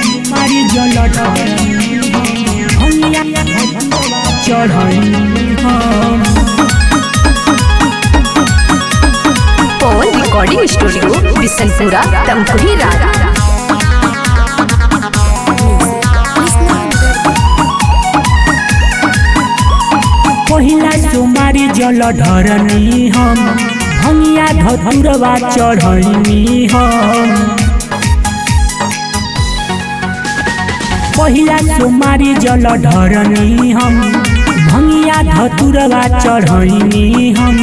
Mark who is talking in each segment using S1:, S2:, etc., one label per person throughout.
S1: मारी जल भंगिया चढ़नी हम
S2: पवन रिकॉर्डिंग स्टूडियो बिशनपुरा तमकुही रारा
S1: पहिला सोमारी जल ढरनी हम भंगिया धतुरवा चढ़नी हम पहिला सोमारी जल ढरनी हम भंगिया धतुरवा चढ़नी हम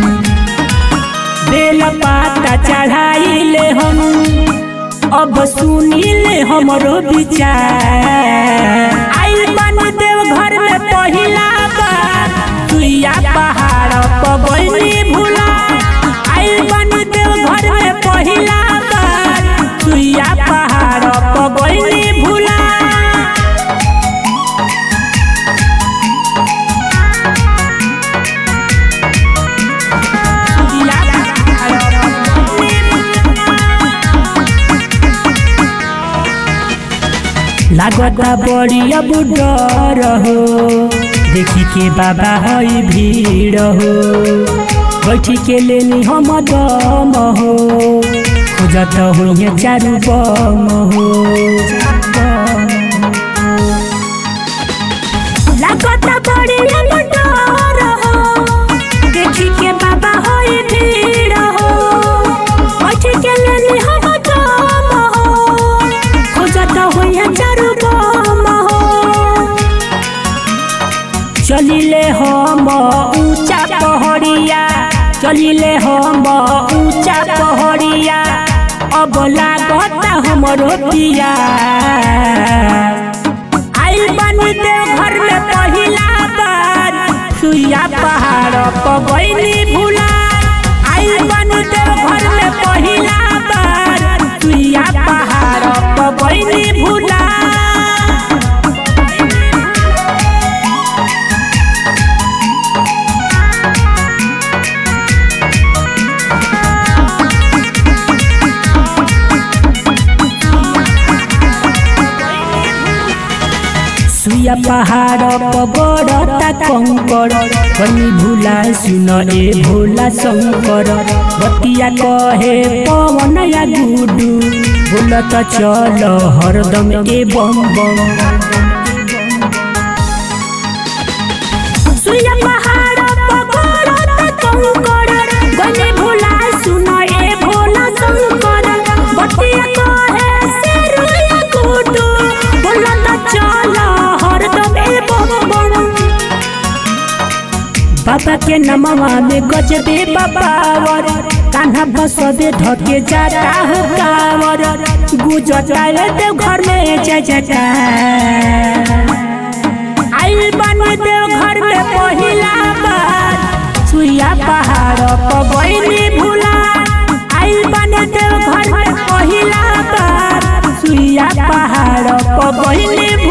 S1: बेल पाता चढ़ाइले हम अब सुनिले हमरो विचार आइल बन देव घर में पहिला बार सुइया पहाड़ पगैनी भूला आइल बन देव घर में पहिला बार सुइया पहाड़ पगैनी भूला सुइया पहाड़ पगैनी लागता बड़ी अब डर हो देखी के बाबा हई भीड़ हो बैठी के लेनी हम दम हो खोजत हो ये चारू बम हो लागता बड़ी अब डर हो देखी के बाबा हई भीड़ हो बैठी के लेनी हम दम हो खोजत होइया चारू बम हो चलिले हम ऊंचा पहड़िया चलिले हम ऊंचा पहड़िया अब लागता हमरो पिया आइल बनी देव घर में पहिला बार सुइया पहाड़ पगैनी भूला आइल बनी देव घर में पहिला बार सुइया पहाड़ पगैनी भूला सुया पहाड़ पगड़ता कंकर कनी भूला सुन ए भोला शंकर बतिया कहे पवन या गुडू बोलत चल हरदम ए बम बम सुया पहाड़ पगड़ता कंकर कनी भूला सुन ए भोला शंकर बतिया कहे शेरू या गुडू बोलत चल हरदम ए बम बम बाबा के नमवा में गजबे बाबावर कान्हा बसबे धके जाता हो कावर गुजता रे देव घर में जय जयकार आइल बन देव घर में पहिला बार सुइया पहाड़ पगैनी भूला आइल बन देव घर में पहिला बार सुइया पहाड़ पगैनी